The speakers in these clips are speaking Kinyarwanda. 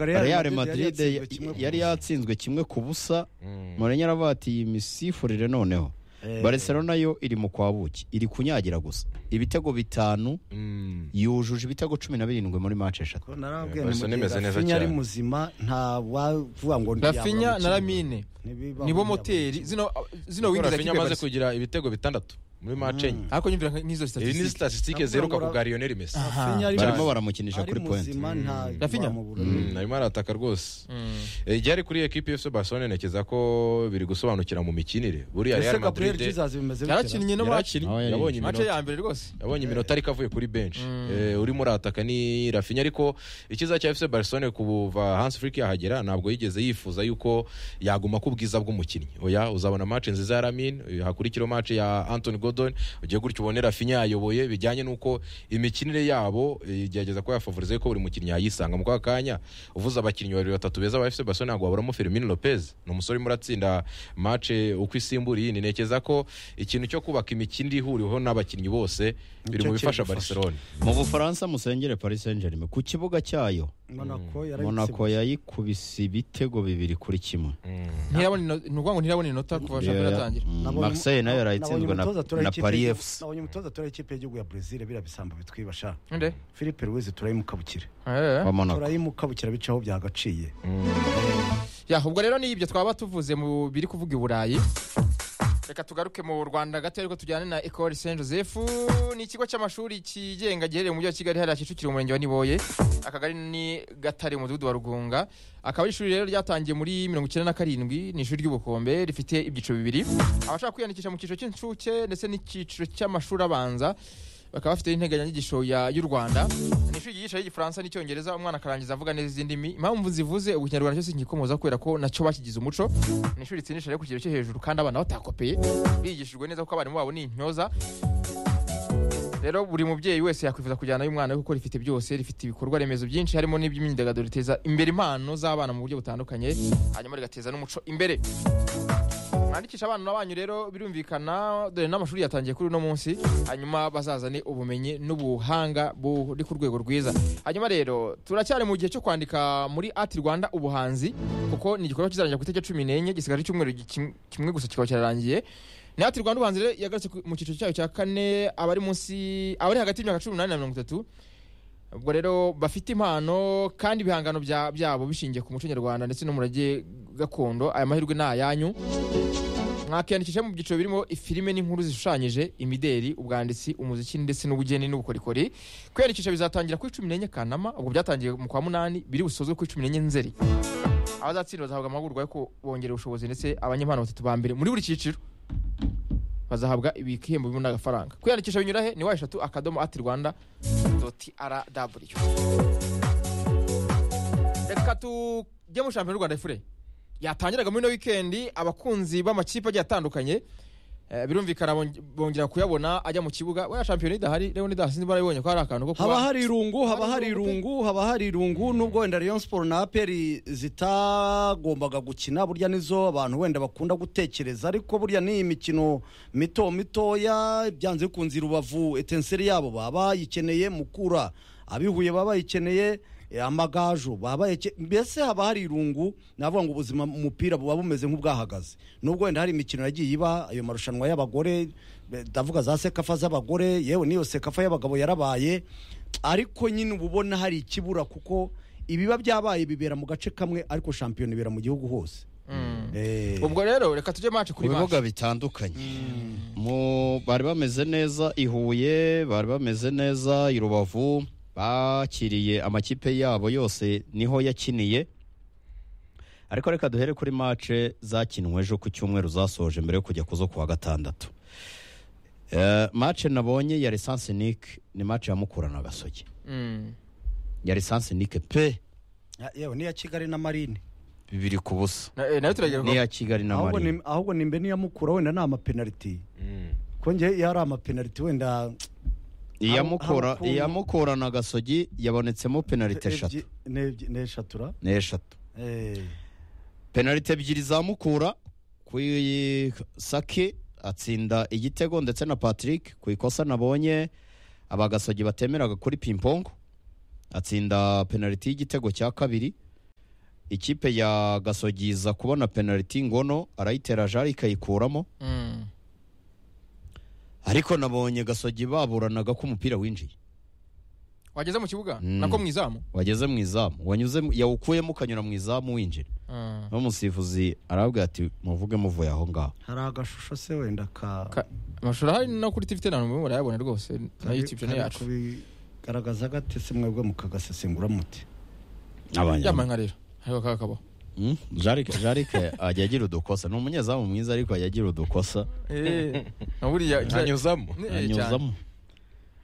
real madrid yari yatsinzwe kimwe ku busa murenge aravatiye imisifurire noneho barcelona yo iri mu kwabuki iri kunyagira gusa ibitego bitanu yujuje ibitego cumi na birindwi muri match eshatu Barca nimeze neza rafinya ari cyane. muzima ntawavuga ngo ntiyabura rafinya na umukino. ramine Ntibibabura nibo umukino. moteri zino zino Kuko wingi za Rafinha kipe amaze barisa kugira ibitego bitandatu muri match enye ariko nyumvira nka- nk'izo izi ni statistique statisitike zeruka ku bwa lionel messi Rafinha ari Barimo muzima. baramukinisha Ari kuri point. muzima, nta- Rafinha? wamubura. Mm, arimo arataka rwose Eh, igihe ari kuri ekipi y'FC Barcelona ntekereza ko biri gusobanukira mu mikinire buriya Ese Real Gabriel Madrid Jesus bimeze bite? yarakinnye no match yarakinnye Aho yari yabonye match iminota ya mbere rwose yabonye iminota ariko avuye kuri bench Eh, urimo urataka ni Rafinha ariko icyiza cya FC Barcelona kuva Hans Flick yahagera ntabwo yigeze yifuza yuko yaguma ku bwiza bw'umukinnyi oya uzabona match nziza ya Lamine eh, hakurikiraho match ya Anthony Gordon ugiye gutyo ubone Rafinha yayoboye bijyanye nuko imikinire yabo eh, igerageza ko yafavorize ko buri mukinnyi yayisanga mu kwa kanya uvuze abakinnyi babiri batatu beza ba FC Barcelona ntabwo waburamo Firmino Lopez ni umusore urimo uratsinda match uko isimbura iyindi ntekereza ko ikintu cyo kubaka imikinire ihuriweho n'abakinnyi bose biri Nicyo mu bifasha kibifasha. Barcelona mu bufaransa musengere paris saint germain ku kibuga cyayo Monaco yarabitse- monako yayikubise ibitego bibiri kuri kimwe ntirabona ino- ni ukuvuga ngo ntirabona inota kuva shampiyona yatangira Mm, Nabonye- marseille nayo yarayitsinzwe nabonye na umutoza aturaye na ikipe paris y'igihugu- fc nabonye umutoza aturaye ikipe y'igihugu ya brezil biriya bisambo bitwibasha nde philippe louise turayimukabukira Eh. wa monaco turayimukabukira bicaho byagaciye ya ubwo rero ni ibyo twaba tuvuze mu biri kuvuga i burayi reka tugaruke mu rwanda gato ariko tujyane na ecole saint joseph ni ikigo cy'amashuri kigenga giherereye mu mujyi wa kigali hariya kicukiro umurenge wa niboye akagari ni gatare umudugudu wa rugunga akaba ari ishuri rero ryatangiye muri mirongo icyenda na karindwi ni ishuri ry'ubukombe rifite ibyiciro bibiri abashaka kwiyandikisha mu cyiciro cy'incuke ndetse n'icyiciro cy'amashuri abanza bakaba bafite integanyanyigisho ya- y'u rwanda ni ishuri ryigisha igifaransa n'icyongereza umwana akarangiza avuga neza izi ndimi impamvu zivuze ubu ikinyarwanda cyose nkikomoza kubera ko nacyo bakigize umuco ni ishuri ritsindisha rero ku kigero cyo hejuru kandi abana batakopeye bigishijwe neza kuko abarimu babo ni intyoza rero buri mubyeyi wese yakwifuza kujyanayo umwana we kuko rifite byose rifite ibikorwa remezo byinshi harimo n'iby'imyidagaduro riteza imbere impano z'abana mu buryo butandukanye hanyuma rigateza n'umuco imbere mwandikisha abana banyu rero birumvikana dore n'amashuri yatangiye kuri uno munsi hanyuma bazazane ubumenyi n'ubuhanga buri ku rwego rwiza hanyuma rero turacyari mu gihe cyo kwandika muri ati rwanda ubuhanzi kuko ni igikorwa kizarangira ku itariki cumi n'enye gisigaje icyumweru gi- kim- kimwe gusa kikaba cyararangiye ni ati rwanda ubuhanzi rero yagarutse ku- mu cyiciro cyayo cya kane abari munsi abari hagati y'imyaka cumi n'umunani na mirongo itatu ubwo rero bafite impano kandi ibihangano bya- byabo bishingiye ku muco nyarwanda ndetse n'umurage gakondo aya mahirwe ni ayanyu mwakiyandikisha mu byiciro birimo ifilime n'inkuru zishushanyije imideri ubwanditsi umuziki ndetse n'ubugeni n'ubukorikori kwiyandikisha bizatangira kuri cumi n'enye kanama ubwo byatangiye mu kwa munani biri busozwe kuri cumi n'enye nzeri abazatsinda bazahabwa amahugurwa yo kubongerera ubushobozi ndetse abanyempano batatu ba mbere muri buri cyiciro bazahabwa ibihembo birimo n'agafaranga kwiyandikisha binyura he ni wa eshatu akadomo ati rwanda doti rw reka tujye muri shampiyona y'u rwanda efure yatangiraga muri ino wikendi abakunzi b'amakipe agiye atandukanye eh, birumvikana bong- bongera kuyabona ajya mu kibuga waya shampiyona idahari rero nidahasi barabibonye ko hari akantu ko haba kuba hari irungu haba hari irungu haba hari irungu nubwo wenda Rayon Sport na APR zitagombaga gukina burya nizo abantu wenda bakunda gutekereza ariko burya ni imikino mito mitoya byanze bikunze rubavu etenseri yabo baba bayikeneye mukura abihuye baba bayikeneye eh, amagajo baba bayike- mbese haba hari irungu navuga ngo ubuzima mu mupira buba bumeze nk'ubwahagaze nubwo wenda hari imikino yagiye iba ayo marushanwa y'abagore eh, ndavuga za sekafa z'abagore yewe n'iyo sekafa y'abagabo yarabaye ariko nyine uba ubona hari ikibura kuko ibiba byabaye bibera mu gace kamwe ariko shampiyona ibera mu gihugu hose Eh, ubwo rero reka tujye mace ku kuri bibuga mace bitandukanye Mu- bari bameze neza i huye bari bameze neza i rubavu bakiriye amakipe yabo yose niho yakiniye ariko reka duhere kuri mace zakinwe ejo ku cyumweru zasoje mbere yo kujya kuzo kuwa gatandatu Eh, mace nabonye ya lisansi nike ni mace ya mukura na gasogi Mm. ya lisansi nike pe ya- yewe n'iya kigali na marine bibiri ku busa Na- eh, nayo turagera n'iya kigali na ahubwo marine ni- ahubwo nimbe n'iya mukura wenda ni amapenaliti kuko njye iyo ari amapenaliti wenda iya Aho- mukura aho- iya mukura na gasogi yabonetsemo penalite eshatu Ebyi- n'ebyi- n'eshatu ni eshatu eh penalite ebyiri za mukura ku sake atsinda igitego ndetse na patrick ku ikosa nabonye abagasogi batemeraga kuri pimpongo atsinda penaliti y'igitego cya kabiri ikipe ya gasogiza kubona penaliti ngono arayitera jari ikayikuramo Mm. ariko nabonye gasogi baburanaga ko umupira winjiye wageze mu kibuga Mm. nako mu izamu wageze mu izamu wanyuze mu- yawukuyemo ukanyura mu izamu winjira Mm. n'umusifuzi arabwira ati muvuge muvuye aho ngaho hari agashusho se wenda ka Ka- amashusho ahari no kuri tv tena murimo murayabona rwose na youtube channel kari yacu kubigaragaza gate se mwebwe mukagasesengura muti Abanya- yamanywa rero hariho akaga kabaho Mm, Jarike Jarike ajya agira udukosa ni umunyezamu mwiza ariko ajya agira udukosa Eh, na buriya anyuzamo Ne- eh, cyane. anyuzamo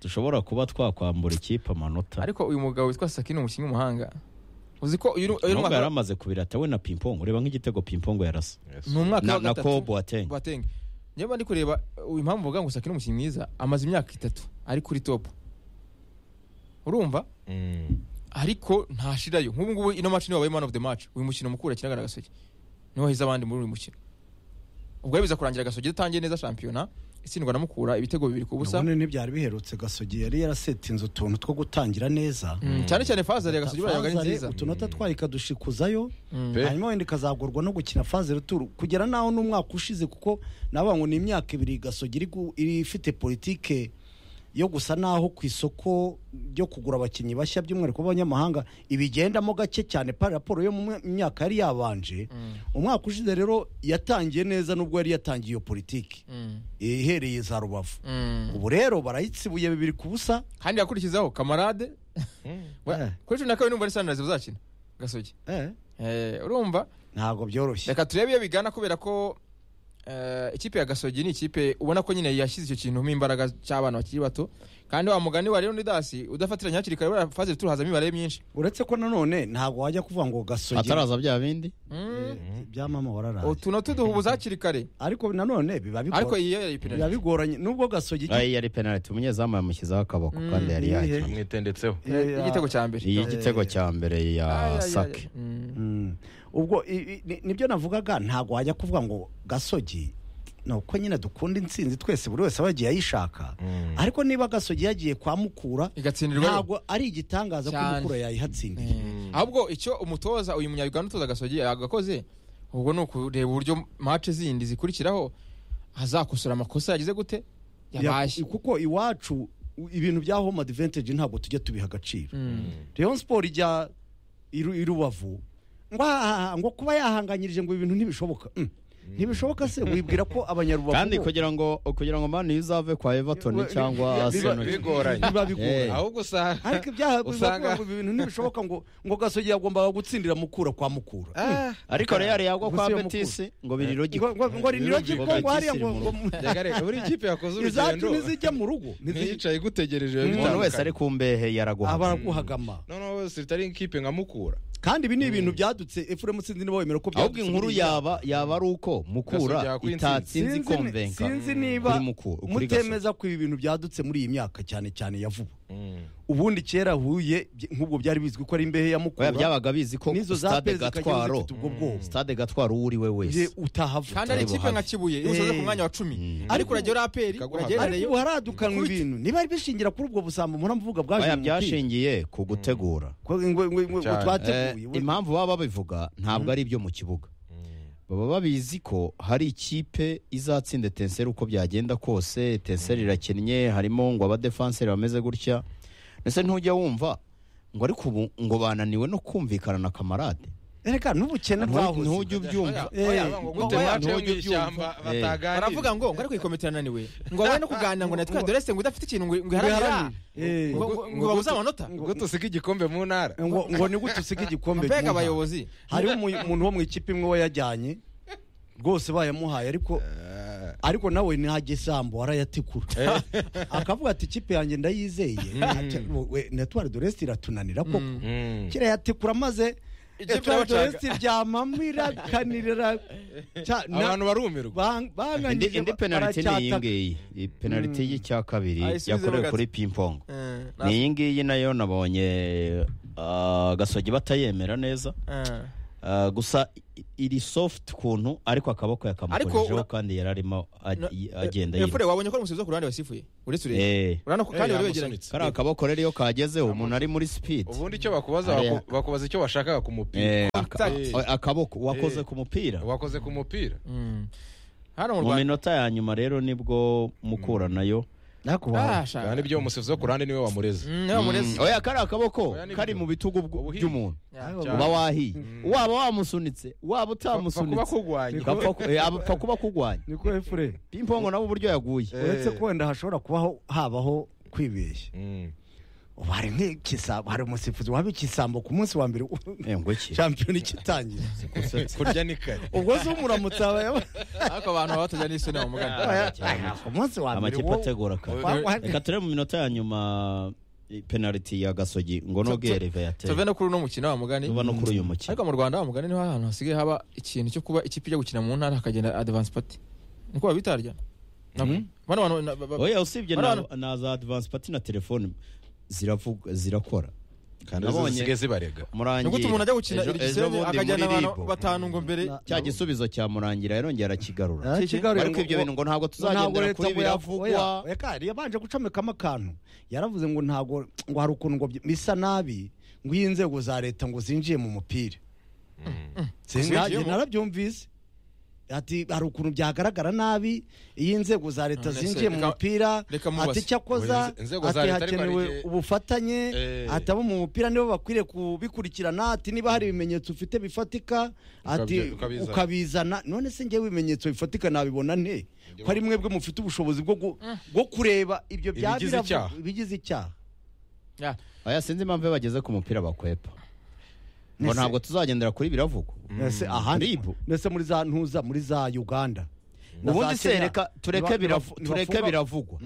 dushobora kuba twakwambura ikipe amanota ariko uyu mugabo witwa saki ni umukinnyi w'umuhanga uzi ko uyu uyu ni nubwo yari umwaka amaze kubirata we na pimpongo ureba nk'igitego pimpongo yarasa ni umwaka na, wa na ko gatatu boateng Boateng. niba ndi kureba uh, impamvu mvuga ngo saki ni umukinnyi mwiza amaze imyaka itatu ari kuri top urumva Mm. ariko ntashirayo nk'ubu ngubu ino match niwe wabaye man of the match uyu mukino mukuru yakinaga na gasogi niwe wahize abandi muri uyu mukino ubwo biza kurangira gasogi idatangiye neza shampiyona itsindwa na mukura ibitego bibiri ku busa none ntibyari biherutse gasogi yari yarasetinze utuntu two gutangira neza Mm, cyane cyane faza ya gasogi urayabaga ari Fazare nziza utunota twayo ikadushikuzayo Mm. Pe. hanyuma wenda ikazagorwa no gukina faze ruturu kugera naho n'umwaka ushize kuko navuga ngo ni imyaka ibiri gasogi iri gu- iri ifite politike yo gusa naho ku isoko ryo kugura abakinnyi bashya by'umwihariko b'abanyamahanga ibigendamo gake cyane pa raporo yo mu mwe- myaka yari yabanje Mm. umwaka ushize rero yatangiye neza nubwo yari yatangiye iyo politiki Mm. ihereye za rubavu Mm. ubu rero barayitsibuye bibiri ku busa kandi yakurikizaho kamarade Mm. We- Eh. kuri cumi na kabiri numva ari sanirayizi bazakina gasogi eh, Eh, urumva ntabwo byoroshye reka turebe iyo bigana kubera ko eh, ikipe ya gasogi ni ikipe ubona ko nyine yashyize icyo kintu mo imbaraga cy'abana bakiri bato kandi wa mugani wa rero nidasi udafatiranya hakiri kare buriya faze ruturu hazamo imibare myinshi uretse ko nanone ntabwo wajya kuvuga ngo gasogi ataraza bya bindi Mm. byamama wararaye utu no tuduhubuza hakiri kare ariko nanone biba bigora- ariko iyo yari biba penaliti bigoranye nubwo gasogi Ay, yari penaliti umunyezamu yamushyizeho akaboko Mm. kandi yari Ibihe. yagiye amwitendetseho Eh, igitego cya mbere iyi igitego cya mbere Ay, ay, ya ay, ay. sake Mm. Mm. ubwo i- i- ni- nibyo navugaga ntabwo wajya kuvuga ngo gasogi ni uko nyine dukunda intsinzi twese buri wese aba yagiye ayishaka Mm. ariko niba gasogi yagiye kwa mukura igatsindirwa ntabwo ari igitangaza ko Cyane. mukura yayihatsindiye Mm. ahubwo icyo umutoza uyu munyayuganda utoza gasogi yagakoze ubwo ni ukureba uburyo mace zindi zikurikiraho azakosora amakosa yagize gute yabashye Ya- kuko iwacu u- ibintu bya home advantage ntabwo tujya tubiha agaciro Mm. Rayon Sport ijya i Ru- i Rubavu ngo aha- ngo kuba yahanganyirije ngo ibintu ntibishoboka Mm. ntibishoboka se wibwira ko abanyarubavu kandi bo- kugira ngo kugira ngo mani izave kwa everton Biba- cyangwa biba- arsenal bigoranye biba bigora Eh. ahubwo usanga ariko ibyaha Usanga- bivuga ngo ibintu ntibishoboka ngo ngo gasogi yagombaga gutsindira mukura kwa mukura Ah, ariko real yagwa kwa Gusiba betis ngo biri ngo logiko ngo ngo riniragi Biba ngo ngo hariya ngo bigoranye. ngo reka buri kipe yakoze izacu urugendo ntizijya mu rugo ntizi- ntiyicaye igutegereje umuntu wese bitandukanye. ari ku mbehe yaraguha abaraguhagama noneho sitari ikipe nka mukura kandi ibi ni ibintu byadutse efuremu sinzi niba wemera ko ahubwo byadutse inkuru biriya. yaba yaba ari uko mukura Gasogi yakwa itatsinze Sinzi ni- ikomvenka sinzi niba kuri Mukura- kuri Gasogi. mutemeza ko ibi bintu byadutse muri iyi myaka cyane cyane ya vuba ubundi kera huye byi- nk'ubwo byari bizwi ko ari imbehe ya mukura oya byabaga bizi ko n'izo za stade Pez ikajya gatwaro zifite ubwo bwoba. stade gatwaro uwo uri we Nge wese utahava kandi ari ikipe nka kibuye iyo usoze ku mwanya wa cumi ariko urajya uri aperi Ikaguha uragera ariko reyo ubu haradukanwa ibintu niba ari bishingira kuri ubwo busambo mpora mvuga bwaje oya mu mupira. byashingiye ku gutegura Ko ngo- ngo- ngo- ngo Cyane. twateguye Eh, impamvu baba babivuga ntabwo ari ibyo mu kibuga baba babizi ko hari ikipe izatsinda etenseri uko byagenda kose etenseri irakennye harimo ngo abadefanseri bameze gutya ndetse ntujya wumva ngo ariko ubu ngo bananiwe no kumvikana na kamarade reka n'ubukene Ntu- ntujya bwahoze ubyumva gute Oya, mace mu ntujya ubyumva. ishyamba Eh. bataganira baravuga ngo ngo ariko ikomite irananiwe ngo abaye no kuganira ngo natwe dore se ngo udafite ikintu ngo ngo iharanira Eh. ngo ngo- ngo babuze amanota gute usiga igikombe mu ntara ngo ngo ni gute usiga igikombe mbega mu nka? abayobozi hariho umu- umuntu wo mu ikipe imwe wayajyanye rwose bayamuhaye ariko Eh, ariko nawe ntagesambo arayatikura akavuga ati ikipe yanjye ndayizeye natwari doresi iratunanira koko mm. kirayatikura maze Ikipe Etoile de y'abacaga. Reste ryamamo irakanirira Ca- na- abantu barumirwa bang- indi, banganyije indi penaliti ni iyi baracyataka. ngiyi iyi penaliti y'icya kabiri Ayisubizeho yakorewe gato. kuri pimpongo Eh, na- ni iyi ngiyi nayo nabonye ah, gasogi batayemera neza eh. Ah, gusa i- iri soft kuntu ariko akaboko yakamukojejeho ura- kandi yararimo Na- agenda Eh, yiruka Efure wabonye ko ari umusifuzi wo ku ruhande wasifuye uretse ureba Eh, urabona ko kandi Eh, bari yamusunitse. begeranye kariya kaboko rero iyo kagezeho umuntu ari muri speed ubundi icyo bakubaza Ariya. baku- bakubaza icyo washakaga ku mupira Eh, aka- Contact. a- akaboko wakoze Eh. ku mupira wakoze ku mupira Mm. hano mu mu rwanda minota ya nyuma rero nibwo mukuranayo Ah, kandi shaka. ibyo umusifuzi wo ku ruhande niwe wamureze Mm, niba murezi. Mm, oya kariya kaboko Oya, ni kari byo. mu bitugu bw- Ubuhinzi. by'umuntu Yeah. Cyane. uba wahiye waba wamusunitse waba Fa- fa kuba utamusunitse kurwanya. gapfa ku- eh, apfa kuba kurwanya niko efure pimpongo nabo uburyo yaguye uretse ko wenda hashobora kubaho habaho kwibeshya Mm. ubu hari nk'ikisambo hari umusifuzi waba ikisambo ku munsi wa mbere Eh, ngo iki shampiyona ikitangira kurya ni kare ubwo se umuramutse aba yaba- ariko abantu baba batajya n'isoni bamugana aba ya- Aha, ku munsi wa mbere amakipe wo- ategura kare wa- wa- reka turebe mu minota ya nyuma eh, penaliti ya gasogi ngo Tu- nogere tu- rive yateye tuve no kuri uno mukino wa mugani tuva no kuri uyu mukino ariko mu rwanda wa mugani niho ahantu hasigaye haba ikintu cyo kuba ikipe ijya gukina mu ntara hakagenda advance party niko babitarya nabwo bano bantu na- ba- ba- oya usibye Bano na, bantu- na za advance party na telefone ziravuga zirakora kandi Nabonye- zisigaye zibarega murangira nigute umuntu ajya gukina Ejo- ejo igisenge bundi muri akajyana abantu Libo. batanu ngo mbere Na- cya gisubizo cya murangira yarongera arakigarura Ah, kigarure ariko ngo- ibyo bintu ngo ntabwo ntabwo tuzagendera leta kuri ngo yavu- oya, biravugwa oya, kandi yabanje gucomekamo akantu yaravuze ngo ntabwo ngo hari ukuntu ngo byi- bisa nabi ngo iyo inzego za leta ngo zinjiye mu mupira Zinjiyemo? Sinajye- narabyumvise ati hari ukuntu byagaragara nabi iyo inzego za leta None se, zinjiye mu reka- mupira reka mubaze. ati cyakoza Inze- inzego za ati leta ariko hari hakenewe igihe- ubufatanye Eh. ati abo mu mupira nibo bakwiriye kubikurikirana ati niba hari ibimenyetso ufite bifatika ati Ukabye- ukabizana. ukabizana none se ngewe ibimenyetso bifatika nabibona nte ko ari mwebwe mufite ubushobozi bwo gu- bwo kureba ibyo bya Ibigize biravu- icyaha. ibigize icyaha Ya, oya sinzi impamvu iyo bageze ku mupira bakwepa ngo Nese- ntabwo tuzagendera kuri biravugwa Ese ahandi Ribu. ndetse muri za ntuza muri za Uganda Na ubundi za Kenya. se reka tureke Niba- biravu- niba- tureke nibafunga- biravugwa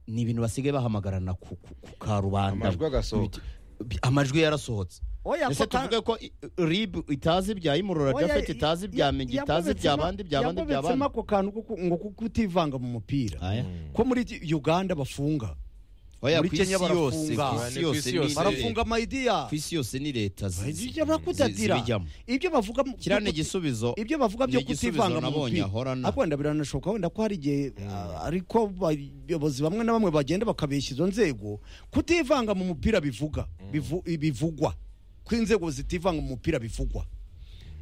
ni ibintu basigaye bahamagarana ku ku- ku karubanda Amajwi agasohoka. Bi- amajwi yarasohotse Oya, ese ako ka- tuvuge ko i- rib itazi ibya imurora Oya, japhet ya- itazi ibya mingi yagobetsemo- itazi ibya bandi ibya bandi ibya yagobetsemo bandi ako kantu ko ku- ngo kuko utivanga mu mupira Aya. ko muri Uganda bafunga oya Muri ku isi Kenya yose barafunga. ku isi Ni ku yose isi ni yose. leta. barafunga maydiya ku isi yose ni leta zi- zi- Maydiya barakutatira. zibijyamo ibyo bavuga mu- kiriya ni byo kuti- igisubizo ibyo bavuga byo Ni igisubizo kutivanga mu nabonye mupira ahorana. ariko wenda biranashoboka wenda ko hari igihe ah, ariko abayobozi bamwe na bamwe bagenda bakabeshya izo nzego kutivanga mu mupira bivuga bivu- bivugwa ko inzego zitivanga mu mupira bivugwa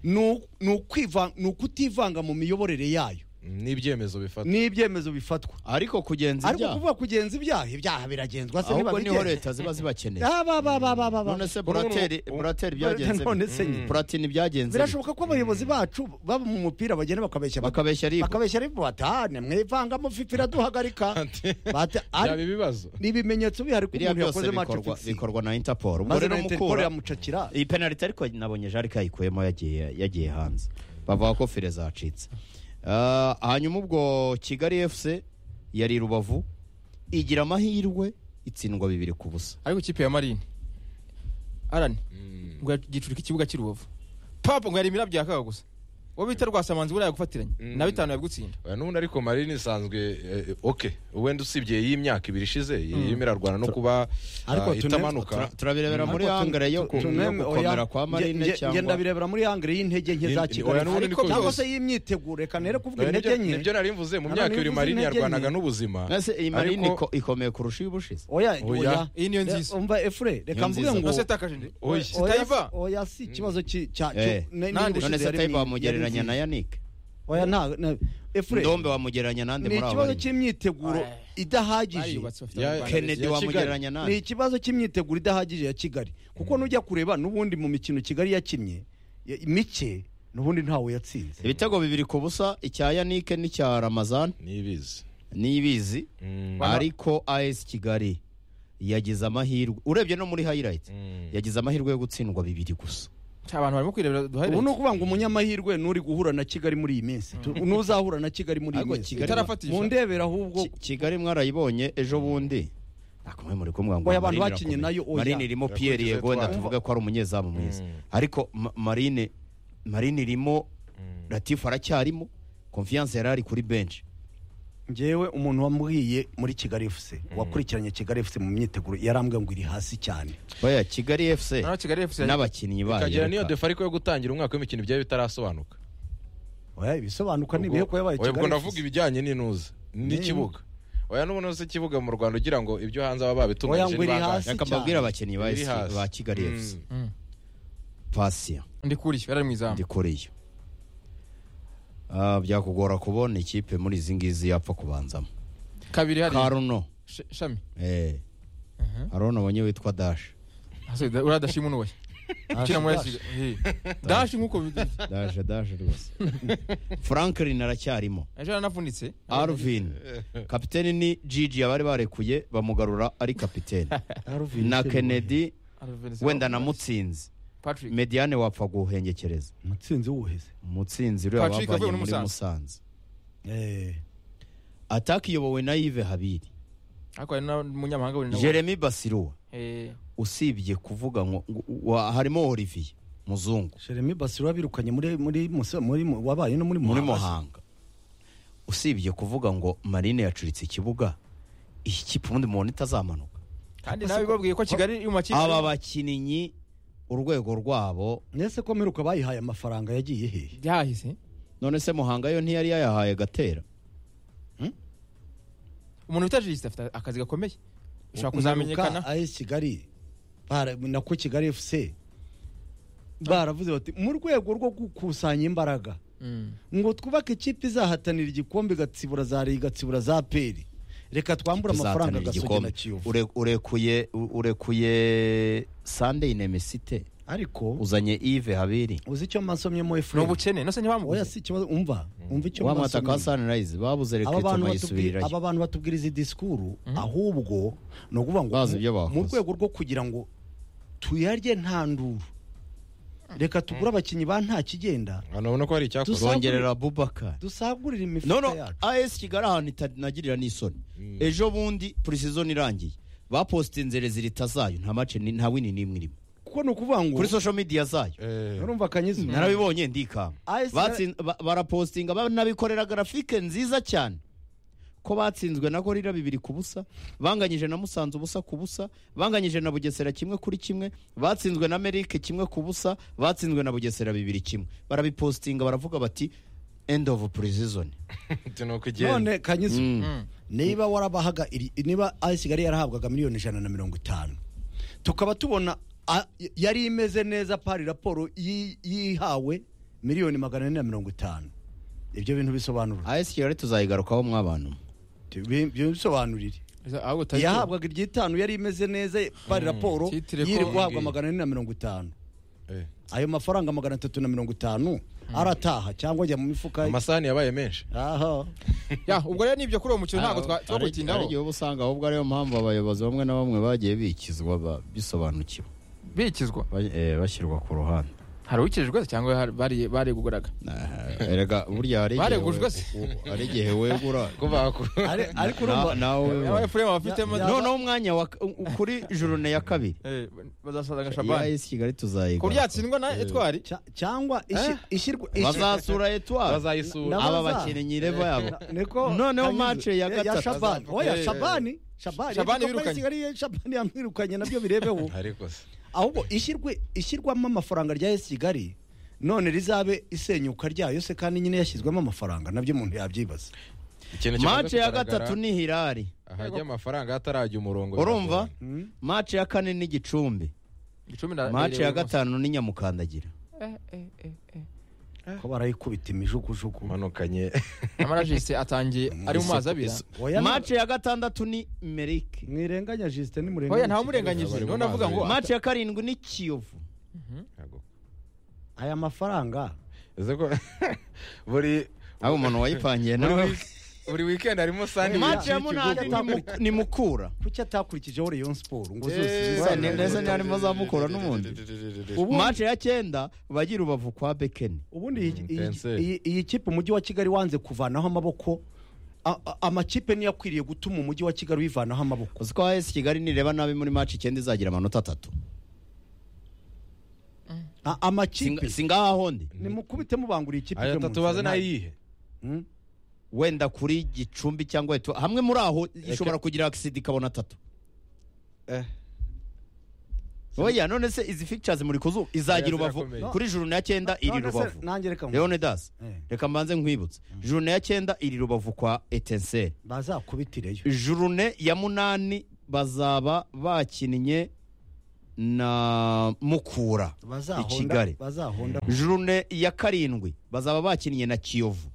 ni u- ni ukwiva- ni ukutivanga mu miyoborere yayo n'ibyemezo bifata n'ibyemezo bifatwa ariko kugenza ariko ibyaha kuvuga kugenza ibyaha ibyaha biragenzwa se ahubwo niho ntibabigenza leta ziba zibakeneye Ah, ba- ba- ba- ba- ba- ba. none se Ubu- burateri ubu- burateri byagenze none se bite? buratini byagenze bite? birashoboka ko abayobozi bacu baba mu mupira bagenda bakabeshya abaturage. bakabeshya ribu bakabeshya ari batane mwivangamo fifi iraduhagarika Bata- byaba ari- ibibazo ni ibimenyetso bihari ko biriya umuntu byose yakoze maco bikorwa fixing bikorwa na interpol ubwo maze rero na interpol mukura yamucakira iyi penaliti ariko nabonye jarika yayikuyemo yagiye yagiye hanze bavuga ko fire zacitse Ah, hanyuma ubwo kigali fc yari rubavu igira amahirwe itsindwa bibiri ku busa ariko ikipe ya marine arani Mm. ngo yagicurika ikibuga cy'i rubavu papa ngo yarimira byakaga gusa uwo bita rwasamanzi buriya yagufatiranye Mm. na bitanu yabigutsindira Oya, n'ubundi ariko marine isanzwe eh, ok wenda usibye y'imyaka ibiri ishize yemerarwana no kuba Ariko ah, tune- itamanuka turabirebera muri Ariko tu- hangare yo tu- yo tuneme- gukomera oya, kwa nge- marine nge- nge cyangwa ndabirebera muri hangre y'intege nke za Ni- ni- oya, kigali n'ubundi ariko niko cyangwa byose. se y'imyiteguro reka nere kuvuga Oya, intege nibyo nke nibyo nari mvuze mu Nano myaka ibiri nivuze marine intege nke. yarwanaga n'ubuzima mbese iyi marine Ariko- iko- ikomeye kurusha iy'ubushize oya Oya. oya iyi niyo nziza umva efure reka Niyo mvuge nziza. ngo nose yatakaje ndi Oya. oya sitayiva oya si ikibazo ki- cya- Eh. cyo- ne- Nande, n'ubushize none se yari tayiba mi- yari wamugereranya na nziza. yanike oya nta na- efure ndombe wamugereranya nande ni muri abo ikibazo barimo. cy'imyiteguro Oya. idahagije bariyubatse bafite Ya- abanyarwanda kennedy Kennedy ya Kigali. wamugereranya ni nande ikibazo cy'imyiteguro idahagije ya kigali kuko nujya kureba n'ubundi mu mikino kigali yakinnye ya- mike n'ubundi ntawe yatsinze ibitego bibiri ku busa icya yanike n'icya ramazan nibizi n'ibizi Mm. Bana- ariko as kigali yagize amahirwe urebye no muri highlight Mm. yagize amazina yo gutsindwa bibiri gusa benshi. abantu barimo kwirebera duhari ubu ni ukuvuga ngo umunyamahirwe n'uri guhura na kigali muri iyi minsi Tu- n'uzahura na kigali muri iyi Ariko minsi Kigali- Itarafatisha. mu ndebera ahubwo Ki- kigali mwarayibonye ejo bundi ntabwo mwe muri kumwe ngo Oya, abantu Marine bakinnye irakomeye. nayo, oya. marine irimo Irakurikije pierre yego wenda twa- tuvuge ko ari umunyezamu mwiza Mm. ariko Ma- marine marine irimo latifu aracyarimo confiance yari ari kuri bench ngewe umuntu wambwiye muri kigali efuse wakurikiranye kigali efuse mu myiteguro yarambwiye ngo iri hasi cyane oya kigali efuse naho kigali efuse n'abakinnyi bayo ikagira niyo reka. defariko yo gutangira umwaka w'imikino byari bitarasobanuka oya ibisobanuka ni Ubwo- ibihe ko yabaye oya, ubwo kigali ndavuga efuse ibijyanye n'inuza n'ikibuga oya n'ubu nose ikibuga mu rwanda ugira ngo ibyo hanze baba babitunganyije Oya, ngo iri ni bangahe? hasi. reka mbabwire abakinnyi ba Iri hasi. ba kigali efuse Mm. pasiya ndi kuri yari mu izamu ndikoreye Ah, byakugora kubona ikipe muri izi ngizi yapfa kubanzamo kabiri hari karuno Sh- shami eh hari uno abonye witwa dash Hasi, da- uriya dashima unuwe ukina muri Dash, Yari Kigali. Eh. dashi nk'uko bigenze dash dash rwose franklin aracyarimo ejo yaranavunitse arvin kapiteni ni gigi abari barekuye bamugarura ari kapiteni Arvin na Sherwood. kennedy Arvin- wenda na mutsinzi patrick mediane wapfa guhengekereza mutsinzi w'ubuheze mutsinzi uriya Patrick bavanye avuye muri muri Musanze. musanze Eh, ataka iyobowe na yive habiri ariko hari n'umunyamahanga wenda jeremy basirua Eh, usibye kuvuga ngo ngo- wa- harimo olivier muzungu jeremy basiro birukanye muri muri Musa- muri mu- wabaye no muri muri Muhanga. muhanga usibye kuvuga ngo marine yacuritse ikibuga iyi kipe ubundi mubona itazamanuka kandi nawe babwiye ko kigali iri mu makipe aba bakinnyi urwego rwabo Ese ko mperuka bayihaye amafaranga yagiye hehe byahise none se muhanga yo ntiyari yayahaye gatera umuntu utajisite afite akazi gakomeye ushobora kuzamenyekana kuzamenyekana ayi kigali bara- nako kigali efuse baravuze bati mu rwego rwo gukusanya imbaraga Mm. ngo twubake ikipe izahatanira igikombe igatsibura za liga igatsibura za peri reka twambure amafaranga tuzahatanira agasoge na igikombe kiyovu Ure- urekuye u- urekuye sunday nemesite ariko uzanye ive habiri uzi icyo mwasomyemo ni efure ubukene nose oya ntibamuguze si ikibazo umva umva icyo wamata ka mwasomyemo sunrise babuze aba reka bantu batubwira tunayisubirirayo aba bantu batubwiriza disikuru ahubwo ni ukuvuga ngo Bazi mu- ibyo bakoze. mu rwego rwo kugira ngo tuyarye nta nduru reka tugure abakinnyi ba nta kigenda Hano urabona ko hari Dusa- icyakozwe zongerera abubakar dusagurire imifuka nono yacu as kigali ahantu itanagirira n'isoni ejo bundi purisizoni irangiye bapositinze rezilita zayo nta mace ni- nta wini n'imwe irimo kuko ni ukuvuga ngo kuri social media zayo Eh, urumva akanyizu narabibonye ndikanga AS Batsin- ba- barapositinga banabikorera garafike nziza cyane ko batsinzwe na gorira bibiri ku busa banganyije na musanze ubusa ku busa banganyije na bugesera kimwe kuri kimwe batsinzwe na merike kimwe ku busa batsinzwe na bugesera bibiri kimwe barabipositinga baravuga bati end of precision ati ni uko igenda none kanyizu Mm. niba warabahaga iri- niba ayi kigali yarahabwaga miliyoni ijana na mirongo itanu tukaba tubona a- yari imeze neza pari raporo yi- yihawe miliyoni magana ane na mirongo itanu ibyo bintu bisobanura AS Kigali tuzayigarukaho mwabantu Bi- bi- bisobanurire ahubwo utahita- yahabwaga iry'itanu yari imeze neza bari raporo Titire ko- yiri guhabwa Eh. magana ane na mirongo itanu Eh, ayo mafaranga magana atatu na mirongo itanu arataha cyangwa ajya mu mifuka ye. amasahani yabaye menshi aha ya ubwo rero nibyo kuri uwo mukino ntabwo twa- twagutindaho igihe uba usanga ahubwo ariyo mpamvu abayobozi bamwe na bamwe bagiye bikizwa ba- bisobanukiwe bikizwa ba- eh, bashyirwa ku ruhande hari uwikijijwe se cyangwa hari- bari- bareguguraga Nah, erega burya hari igihe Baregujwe we- se. u- hari igihe wegura Ari- ariko Na- urumva nawe Aba wibona. efuremu bafitemo Ya- noneho umwanya wa- u- kuri jorone ya kabiri Eh, bazasaza nka ya shabani esi kigali ku buryo tuzayiga yatsindwa na etwari cya- cyangwa ishi- ishyirwa ishi- bazasura etwari bazayisura Na- aba baza- bakinnyi reba yabo niko Noneho Kanyuze- match ya Eh, gatatu. Shabani oya Eh. Shabani Shabani Shabani Shabani wirukanye. Kigali Shabani yamwirukanye nabyo birebeho ariko se ahubwo ishyirwe ishyirwamo amafaranga rya esi kigali none rizabe isenyuka ryayo se kandi nyine yashyizwemo amafaranga nabyo umuntu yabyibaza ikintu kimaze mace ya kugaragara, gatatu ni hirari ahajya amafaranga hatarajya umurongo urumva biragorana. mace ya kane ni gicumbi Gicumbi na- mace ya irindwi gusa. gatanu ni nyamukandagira Eh, eh, eh, eh. ko barayikubita imijugujugu umanukanye nyamara jisite atangiye ari mu mazi abira oya ni- mace ya gatandatu ni merike mwirenganya jisite oya nimurenganya ntawe umurenganyije Bari mu niho navuga mazi ngo abira. mace ya karindwi ni kiyovu Ntago- aya mafaranga uzi ko buri aho umuntu wayipangiye nawe buri- buri weekend harimo sahani mace ya munani y'ikigo. ni Mu- ni mukura kuki atakurikijeho reyo siporo ngo Eh, zose ni- ndetse zizane- ntiharimo za Mukura n'ubundi. Ubundi- mace ya cyenda bagira urubavu kwa bekeni ubundi iyi- iyi- Etincelle. iyi- iyi kipe umujyi wa kigali wanze kuvanaho amaboko a- a- amakipe niyo akwiriye gutuma umujyi wa kigali wivanaho amaboko uzi ko AS kigali nireba nabi muri mace icyenda izagira amanota atatu A- amakipe singahahondi nimukubite mubanguriye ikipe aya ibyo mu atatu baze nzira, nayihe Hmm? wenda kuri gicumbi cyangwa Eto- hamwe muri aho ishobora kugira akisida ikabona atatu Eh. oya none se izi pictures muri kuzu izagira rubavu zirakomeye. kuri juru na cyenda iri None se rubavu nanjye reka nkumve. leonidas Eh. reka mbanze nkwibutse jurune ya cyenda iri rubavu kwa etenseri bazakubitireyo jurune ya munani bazaba bakinnye na mukura i kigali bazahonda jurune ya karindwi bazaba bakinnye na kiyovu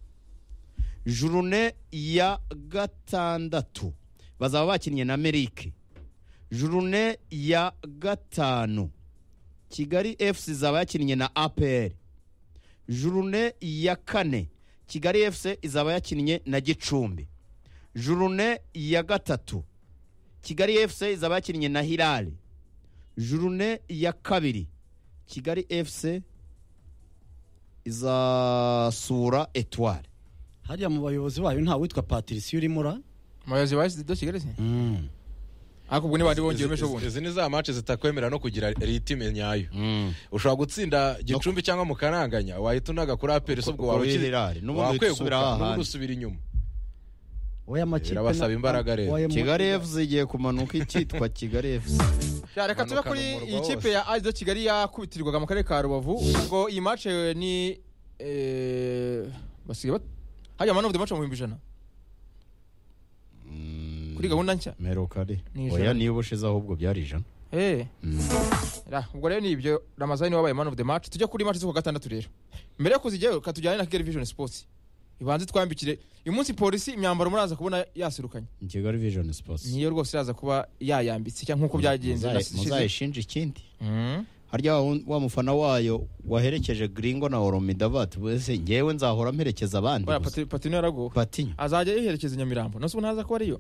jurune ya gatandatu bazaba bakinnye na merike jurune ya gatanu kigali fc izaba yakinnye na apr jurune ya kane kigali fc izaba yakinnye na gicumbi jurune ya gatatu kigali fc izaba yakinnye na hilali jurune ya kabiri kigali fc izasura etware hariya mu bayobozi bayo nta witwa patricia urimo ura umuyobozi wa sida kigali se ariko ubwo niba wongera umeshe ubundi izi ni za mace zitakwemera no kugira ritime nyayo ushobora gutsinda gicumbi cyangwa mukananganya wahita unaga kuri aperi se ubwo Kuri waba ukize- Hilal. N'ubundi uhita usubira wakweguka hahandi. n'ubundi usubira inyuma oya amakipe Birabasaba na- imbaraga rero. oya mu- kigali fc igiye kumanuka ikitwa kigali fc Ya, reka tube Imanukana kuri umurwa iyi kipe wose. ya azido kigali yakubitirwaga mu karere ka rubavu ubwo iyi mace ni eh, basigaye bat- hajya mani ofu mace mu bihumbi ijana kuri gahunda nshya merokari Ni ijana. oya niyo ubushize ahubwo byari ijana Eh. Ra, ubwo rero ni ibyo ramazani wabaye man of the match tujya kuri match zo ku wa gatandatu rero mbere yo kuzijyayo ka tujyane na kigali vision sports ibanze twambikire uyu munsi polisi imyambaro muraza kubona yaserukanye kigali vision sports niyo rwose iraza kuba yayambitse cyangwa nk'uko byagenze Muzayi- muzayishinja ikindi harya wa- wa mufana wayo waherekeje gringo na oromida bati bose ngewe nzahora mperekeza abandi gusa. patino yaragowe patinya azajya yiherekeza i nyamirambo nose ubu ntaza ko ariyo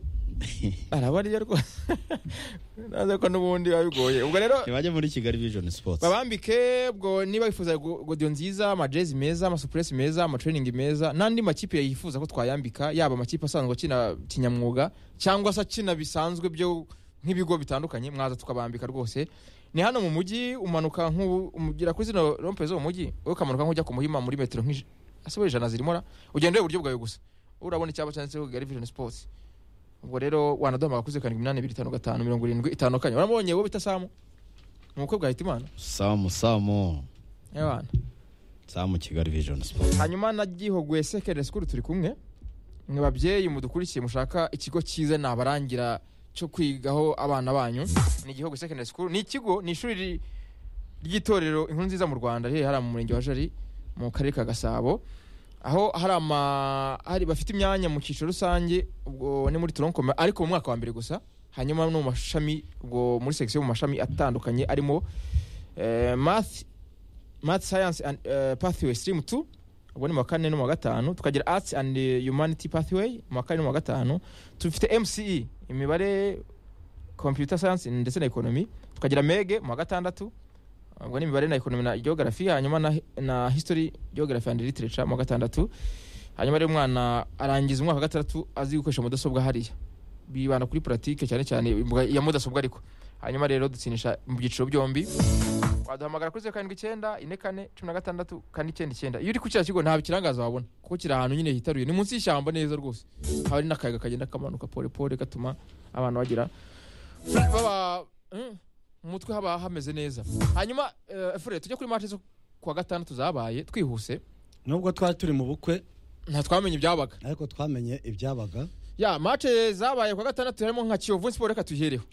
araba ariyo rwose ntaza ko n'ubundi biba bigoye ubwo rero ntibajye muri kigali vision sports babambike ubwo niba wifuza go- godiyo nziza amajezi meza amasupuresi meza amatraining meza n'andi makipe yifuza ko twayambika yaba amakipe asanzwe akina kinyamwuga cyangwa se akina bisanzwe byo nk'ibigo bitandukanye mwaza tukabambika rwose ni hano mu mujyi umanuka nk'u- ugera kuri zino rompe zo mu mujyi wowe ukamanuka nk'ujya ku muhima muri metero nk'ij- ese we ijana zirimo ra ugenda ureba iburyo bwawe gusa urabona icyapa cyanditseho kigali vision sports ubwo rero wanaduhamagara kuri zeru karindwi iminani ibiri itanu gatanu mirongo irindwi itanu kane uramubonye wowe bita samu ni umukobwa wa hitimana samu samu abana samu kigali vision sports hanyuma na gihogwe secondary school turi kumwe mwe babyeyi mudukurikiye mushaka ikigo cyiza nabarangira cyo kwigaho abana banyu ni gihogwe secondary school ni ikigo ni ishuri ri- ry'itorero inkuru nziza mu rwanda riherereye hariya mu murenge wa jari mu karere ka gasabo aho hari ama hari bafite imyanya mu cyiciro rusange ubwo ni muri toronkoma ariko mu mwaka wa mbere gusa hanyuma no mu mashami ubwo muri section mu mashami atandukanye arimo eh, math math science and eh, pathway stream 2 ubwo ni mu wa kane no mu wa gatanu tukagira arts and eh, humanity pathway mu wa kane no mu wa gatanu tufite mce imibare computer science ndetse na economy tukagira mege mu wa gatandatu ubwo ni imibare na economy na geography hanyuma na, na history geography and literature mu wa gatandatu hanyuma rero umwana arangiza umwaka wa gatandatu azi gukoresha mudasobwa hariya bibanda kuri pratique cyane cyane ya mudasobwa ariko hanyuma rero dutsinisha mu byiciro byombi waduhamagara kuri zeru karindwi icyenda ine kane cumi na gatandatu kane icyenda icyenda iyo uri ku kiriya kigo ntabwo ikirangaza wabona kuko kiri ahantu nyine hitaruye ni munsi y'ishyamba neza rwose haba hari n'akayaga kagenda kamanuka pole pole gatuma abantu bagira baba Mm, mu mutwe haba hameze neza hanyuma eh, fure tujye kuri mace zo kuwa gatandatu zabaye twihuse nubwo twari turi mu bukwe ntitwamenye ibyabaga ariko twamenye ibyabaga ya mace zabaye kuwa gatandatu harimo nka kiyovu siporo reka tuyihereho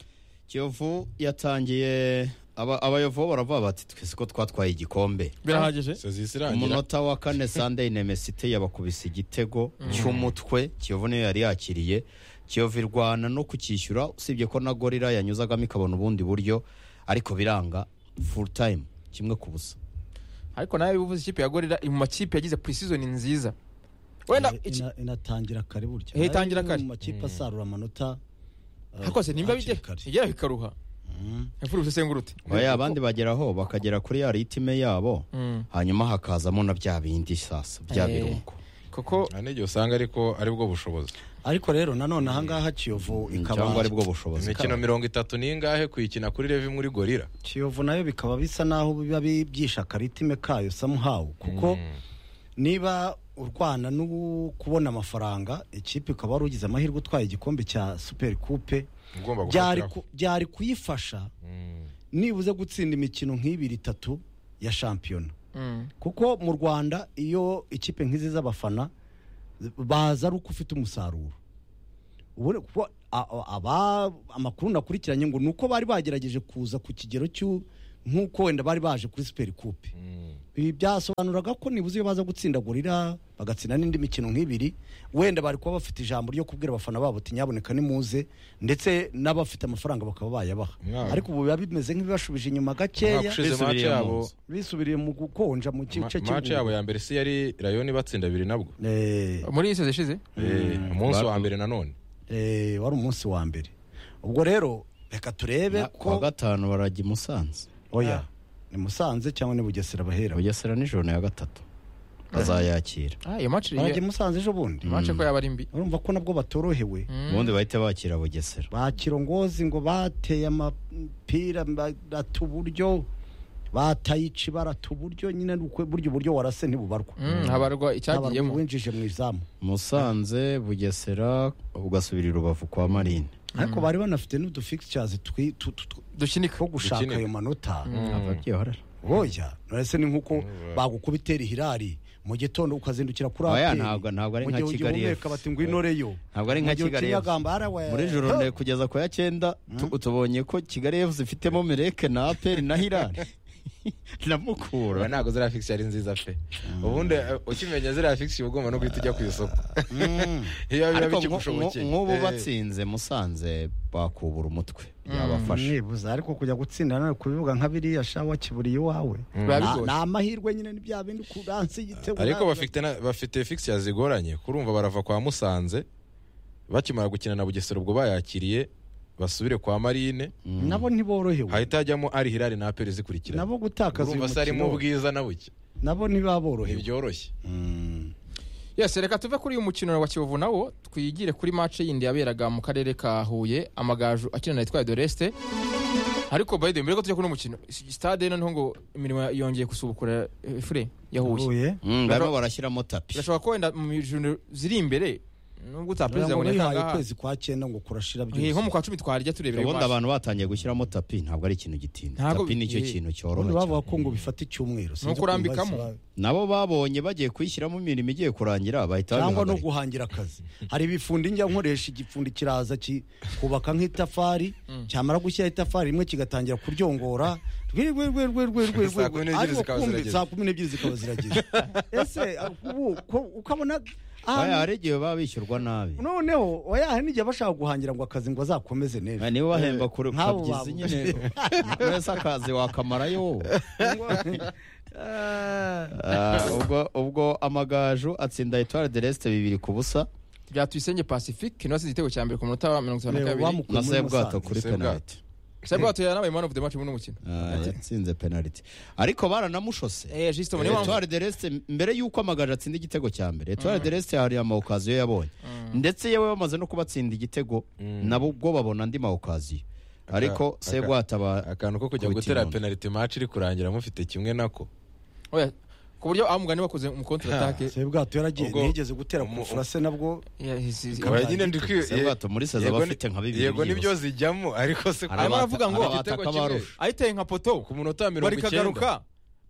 kiyovu yatangiye aba- abayovu bo baravuga bati twese ko twatwaye igikombe birahagije Se zihise irangira umunota wa kane sunday nemesite yabakubise igitego cy'umutwe kiyovu niyo yari yakiriye kiyovu irwana no kucyishyura usibye ko na gorira yanyuzagamo ikabona ubundi buryo ariko biranga full time kimwe ku busa ariko nawe uvuze ikipe ya gorira iri mu makipe yagize pre-season nziza wenda Eh, iki- ina- inatangira kare burya Eh, Nayo itangira ni kare. mu makipe asarura amanota eh, hakose nimba hakiri bijya kare. igera bikaruha imfura ubisesengurute oya abandi bageraho bakagera kuri ya ritime yabo Mm. hanyuma hakazamo na bya bindi sasa bya Eh. birungo kuko nta n'igihe usanga ariko ari bwo bushobozi ariko rero nanone ahangaha kiyovu cyangwa ikaba aribwo bushobozi imikino mirongo itatu n'ingahe kuyikina kuri revi muri gorira kiyovu nayo bikaba bisa naho biba byishe akaritime kayo samuhawu kuko niba urwana no kubona amafaranga ikipe ukaba wari ugize amahirwe utwaye igikombe cya superi kupe ugomba byari gufatiraho. ku- byari kuyifasha Mm. nibuze gutsinda imikino nk'ibiri itatu ya shampiyona Mm. kuko mu rwanda iyo ikipe nk'izi z'abafana baza ari uko ufite umusaruro Ubu- kuko a- a- aba- amakuru nakurikiranye ngo ni uko bari bagerageje kuza ku kigero cy'u nk'uko wenda bari baje kuri superi kupe Mm. ibi byasobanuraga ko nibuze iyo baza gutsinda gorira bagatsinda n'indi mikino nk'ibiri wenda bari kuba bafite ijambo ryo kubwira abafana babo ati nyaboneka nimuze ndetse n'abafite amafaranga bakaba bayabaha Mwaka- ariko ubu biba bimeze nk'ibibashubije inyuma umwaka gakeya ushize Bisubiriye match mu yabo nzu. bisubiriye mu gukonja mu ma- gice match yabo ya mbere si yari rayoni batsinda abiri nabwo Eh, muri iyi sozi ishize Eh, umunsi Ba- wa mbere nanone eh, wari umunsi wa mbere ubwo rero reka turebe kuwa ko gatanu barajya i musanze oya ni musanze cyangwa ni bugesera bahera bugesera nijoro ya gatatu bazayakira Ah, iyo match barajya iyo i musanze ejo bundi match ko yaba ari mbi urumva ko nabwo batorohewe ubundi bahita bakira bugesera ba kirongozi ngo bateye amapira barata uburyo batayici barata uburyo nyine ni uko burya uburyo warase ntibubarwa Mm, habarwa Ntabarwa icyagiyemo winjije mu izamu musanze bugesera ugasubira i rubavu kwa marine ariko bari banafite n'udufixtures twi- tu- tu- tu- dukinika two gushaka Dukinira. ayo manota ababyiharara boya uretse ni nk'uko Mm. bagukuba itera ihirari mu gitondo ukazindukira kuri Oya, APR. ntabwo- ntabwo ari Mu nka gihe Kigali ugihumeka F. bati ngo inoreyo ntabwo ari nka kigali F. muri joro nde kugeza ku ya cyenda tu- tubonye ko kigali efu zifitemo mereke na aperi na hirari na Oya, mukura ntabwo ziriya fix ari nziza pe ubundi eh, ukimenya ziriya fix uba ugomba no guhita ujya ku isoko iyo biba ariko nku- nku- bikigushobokeye nk'ubu Eh, batsinze musanze bakubura umutwe byabafasha nibuza ariko kujya gutsinda nawe kubivuga nka biriya shawa kiburiye iwawe Na- Biba bigoye. ni amahirwe nyine ni bya bindi kuranse igitego ariko na- bafite na- bafite fix zigoranye kurumva barava kwa musanze bakimara gukina na bugesera ubwo bayakiriye basubire kwa marine nabo ntiborohewe hahita hajyamo ari hirari na aperi zikurikirana nabo gutakaza uyu urumva se harimo mukino ubwiza na buke nabo ntibaborohewe ntibyoroshye yose reka tuve kuri uyu mukino wa kiyovu nawo twigire kuri match yindi yaberaga mu karere ka huye amagaju akina na etwaye de resite ariko by the way mbere ko tujya kuri uno mukino s- stade noneho ngo imirimo yongeye gusubukura eh, fure ya huye Huye. Mm, barimo barashyiramo tapi birashoboka ko wenda mu mijoro ziri imbere nubwo utaperezida Ngo ngo wihaye neka ukwezi kwa cyenda ngo kurashira nko mu byose kwa cumi twarya turebera ayo ubundi match. abantu batangiye gushyiramo tapi ntabwo ari ikintu gitinda Ntabwo- tapi nicyo eh. kintu ubundi cyoroha bavuga cyane. ko ngo bifata icyumweru sinzi Nuko ukuntu urambikamo. bahise ba- nabo babonye bagiye kuyishyiramo imirimo igiye kurangira bahita cyangwa no babihagarika. guhangira akazi hari ibifundi njya nkoresha igifundi kiraza ki- kubaka nk'itafari cyamara gushyira itafari rimwe kigatangira kuryongora rwe rwe rwe rwe rwe rwe Saa rwe kumi n'ebyiri ariko zikaba kumbi zirageze. saa kumi n'ebyiri zikaba zirageze ese ubu ko- ukabona Oya, ahantu- hari igihe baba bishyurwa nabi noneho oya hari n'igihe bashaka guhangira ngo akazi ngo azakomeze neza Ah, niba bahemba kuri nk'abo babuze. kabyizi nyine wese akazi wakamarayo wowe Ah, ubwo ubwo amagaju atsinda etware de resite bibiri ku busa byatuyisenge pacifique niwe asize igitego cya mbere ku munota wa mirongo itanu na Reba, kabiri wamukuye na muri sebwato Musanze. kuri Sebwato. penaliti sabwa tuya nabaye man of the match muri uno mukino Ah, yatsinze penaliti ariko baranamushose eh justement niyo mpamvu etware de resite mbere y'uko amagaju atsinda igitego cya mbere etware de resite hari amawukaziyo yabonye ndetse yewe bamaze no kubatsinda igitego nabo ubwo babona andi mawukaziyo ariko aka- sebwato aba akantu ko kujya Ku gutera kinono. penaliti match iri kurangira mufite kimwe nako oya ku buryo aho mugani wakoze mu contre attaque sebwato yaragiye Ubwo- ntiyigeze gutera ku umu- ifurase nabwo Yeah, he's- he's- Oya, nyine ndi kwi- sebwato muri seza yego ni- bafite nka bibiri yego byibura. nibyo zijyamo ariko se Hari Arimo abata- aravuga ngo hari igitego abataka kimwe. barusha. ayiteye nka poto ku munota wa mirongo icyenda barikagaruka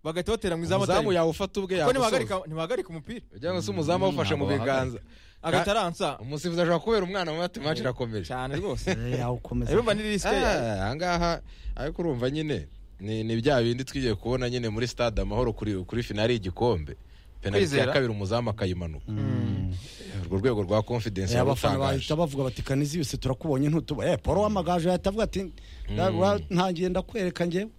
bagahita batera mu izamu umuzamu atari yawufata ubwe ko yagusoza ntibahagarika- ntibahagarika umupira ugira ngo se umuzamu awufashe mu ntabwo biganza agahita aransa umusifuzi ashobora kubera umwana mu mati match irakomeje cyane rwose yawukomeza urumva ni risike Ah, ahangaha ariko urumva nyine ni ni bya bindi twigiye kubona nyine muri stade amahoro kuri kuri finali y'igikombe penaliti ya Kwizera. kabiri umuzamu akayimanuka urwo rrwego rwa confidence Eh, abafana yarutangaje bahita bavuga bati kaniziyose turakubonye ntutuba eh paul w'amagaju yahita avuga ati "Nda- wa- ntangiye ndakwereka njyewe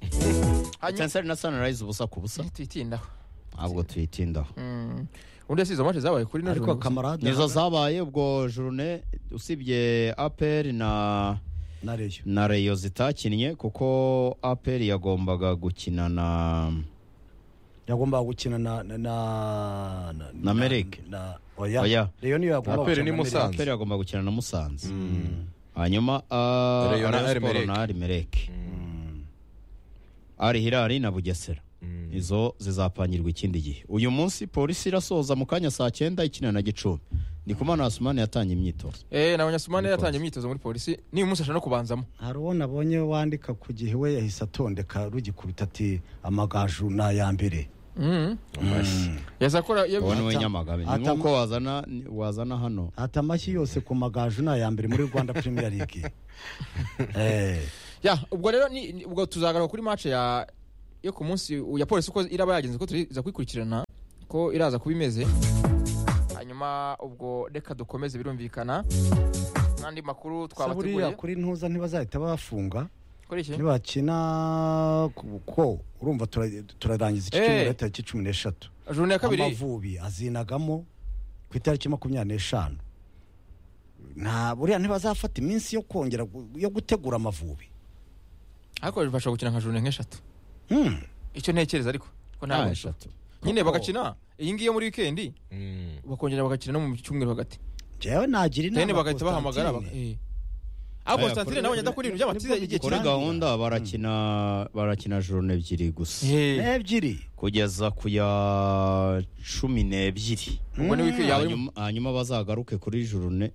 hanyuma Etincelles na sunrise ubusa ku busa tuyitindaho ntabwo tuyitindaho Mm. undi yasize match zabaye kuri no ariko kamarade nizo zabaye ubwo jurune usibye aperi na na reyo na reyo zitakinnye kuko aperi yagombaga gukina na yagombaga gukina na na na na- Na Merike. na oya Oya. reyo niyo yagombaga Aperi gukina ni na Musanze. Merike. aperi yagomba gukina na musanze hanyuma ah, Rayon na Rayon Sport Arimereke. na arimereke ari hirari na bugesera izo zizapangirwa ikindi gihe uyu munsi polisi irasoza mu kanya saa cyenda ikina na gicumbi ndikumana hasumani yatanga imyitozo eh nabonye asumane yatangiye imyitozo muri polisi ni umunsi ashaka no kubanzamo hari uwo nabonye wandika ku gihe we yahise atondeka rugikubita ati amagaju ni aya mbere Mhm. yaza akora iyo wowe niwe Ata- nyamagabe ni ata- nk'uko wazana wazana hano ati amashyi yose ku magaju ni aya mbere muri rwanda premier league Eh, ya ubwo rero ni ni- ubwo tuzagaruka kuri match ya yo ku munsi ya polisi uko iraba yagenze ko tuza kuyikurikirana ko iraza kuba imeze hanyuma ubwo reka dukomeze birumvikana n'andi makuru se buriya twabateguriye kuri ntuza ntibazahita bafunga kuri iki nibakina ku- ko urumva tura- turarangiza iki Eh. cyumweru tariki cumi n'eshatu juru ya kabiri amavubi azinagamo ku itariki makumyabiri n'eshanu nta buriya ntibazafata iminsi yo kongera gu- yo gutegura amavubi ariko bashobora gukina nka juru nk'eshatu Hmm. icyo ntekereza ariko ko nta Ah, eshatu eshatu nyine Kuko- bagakina iyi ngiyi yo muri wikendi bakongera bagakina no mu cyumweru hagati jewe nagira then inama bagahita bahamagara Constantine. baka- eh. aho Aya, Constantine kuri- nawe nyada kuririmba by'amatiza nibwo igihe kuri Kirangiye. kinini gahunda barakina barakina jorone ebyiri gusa Eh, ebyiri kugeza ku ya cumi n'ebyiri ubwo ni wikendi yaba ari- Hanyuma- hanyuma bazagaruke kuri jorone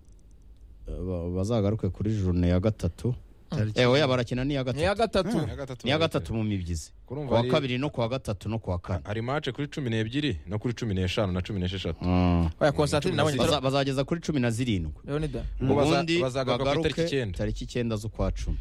ba- bazagaruke kuri jorone ya gatatu Tariki- ewe barakina ni iya ni iya gatatu gatatu ni iya gatatu mu mibyizi Kurumva kuwa ari- kabiri no kuwa gatatu no kuwa kane hari mace kuri cumi n'ebyiri no kuri cumi n'eshanu na cumi n'esheshatu Mm. oya Constantine nawe nyita Baza- bazageza kuri cumi na zirindwi rero ni da Ubwo baza- ubundi bazagaruka ku itariki bagaruke icyenda. tariki icyenda z'ukwa cumi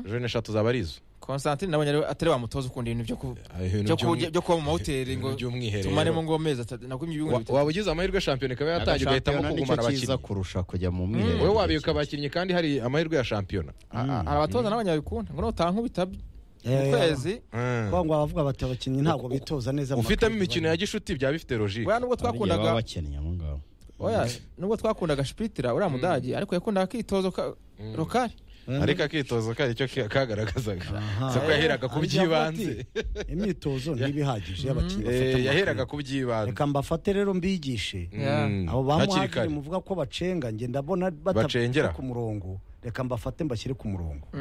jone eshatu zaba ari izo Constantine nawe rero atari wamutoza ukunda ibintu byo ku Ah, ibintu byo by'umwi- kurya byo kuba mu mahoteli ngo ibintu by'umwiherero. tumaremo ngo amezi atatu nakumye ibihumbi Wa- bitatu waba ugize amahirwe shampiyona ikaba yatangira ugahitamo Shampiyona kugumana nicyo cyiza abakinnyi kurusha kujya mu wowe mwiherero wabika abakinnyi kandi hari amahirwe ya shampiyona Ah, hari abatoza n'abanya babikunda ngo nutaha nk'ubitabye mu Eh, kwezi kwa ngo abavuga bati abakinnyi ntabwo bitoza neza mu ufitemo makipe imikino ya gishuti byaba bifite logike oya nubwo twakundaga twakundaga bakennye aho ngaho oya nubwo twakundaga shipitira uriya mudage ariko yakundaga akitozo ka rokari ariko akitozo kari icyo ka- kagaragazaga Aha. si ko yaheraga ku Ari byo by'ibanze avuga ati, imyitozo ntibihagije y'abakinnyi Eh, bafata mu yaheraga makipe. ku by'ibanze reka mbafate rero mbigishe Yeah. Mm. abo hakiri bamuhagire kare muvuga ko bacenga nge ndabona bata- Bacengera. ku murongo reka mbafate mbashyire ku murongo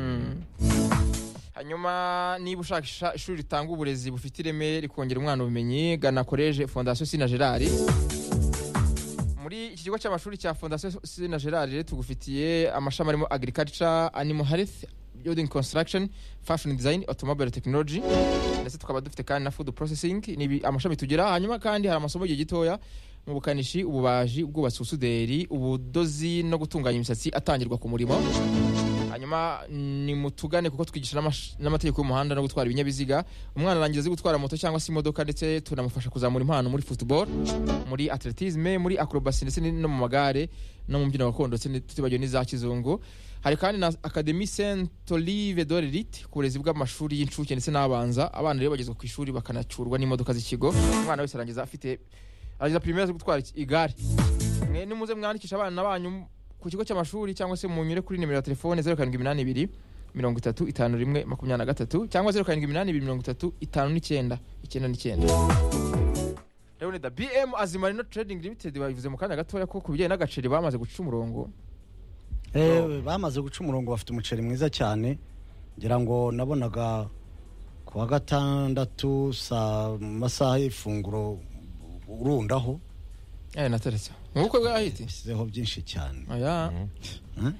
hanyuma niba ushaka ishuri ritanga uburezi bufite ireme rikongera umwana ubumenyi gana koleje fondasiyo sina gerard muri iki kigo cy'amashuri cya fondasiyo sina gerard rero tugufitiye amashami arimo agriculture animal health building construction fashion design automobile technology ndetse tukaba dufite kandi na food processing ni ibi- amashami tugira hanyuma kandi hari amasomo igihe gitoya mu bukanishi ububaji ubwubatsi ubusuderi ubudozi no gutunganya imisatsi atangirwa ku murimo hanyuma ni mutugane kuko twigisha n'amash- n'amategeko y'umuhanda no gutwara ibinyabiziga umwana arangiza azi gutwara moto cyangwa se imodoka ndetse tunamufasha kuzamura impano muri football muri atletisme muri acrobacy ndetse ni- no mu magare no mu mbyino gakondo ndetse ni- tutibagiwe n'iza kizungu hari kandi na academy saint olive de l'elite ku burezi bw'amashuri y'incuke ndetse n'abanza abana rero bagezwa ku ishuri bakanacurwa n'imodoka z'ikigo umwana wese arangiza afite arangiza primaire azi gutwara iki- igare mwe nimuze mwandikisha abana banyu ku kigo cy'amashuri cyangwa se munyure kuri nimero ya telefone zeru karindwi iminani ibiri mirongo itatu itanu rimwe makumyabiri na gatatu cyangwa zeru karindwi iminani ibiri mirongo itatu itanu n'icyenda icyenda n'icyenda rero ni da bm azimarino trading limited babivuze mu kanya gatoya ko ku bijyanye n'agaceri bamaze guca umurongo Eh, bamaze guca umurongo bafite umuceri mwiza cyane ngira ngo nabonaga ku wa gatandatu saa mu masaha y'ifunguro urundaho eh nateretse mu bukwe bw'ahiti bishyizeho byinshi cyane oya Mhm.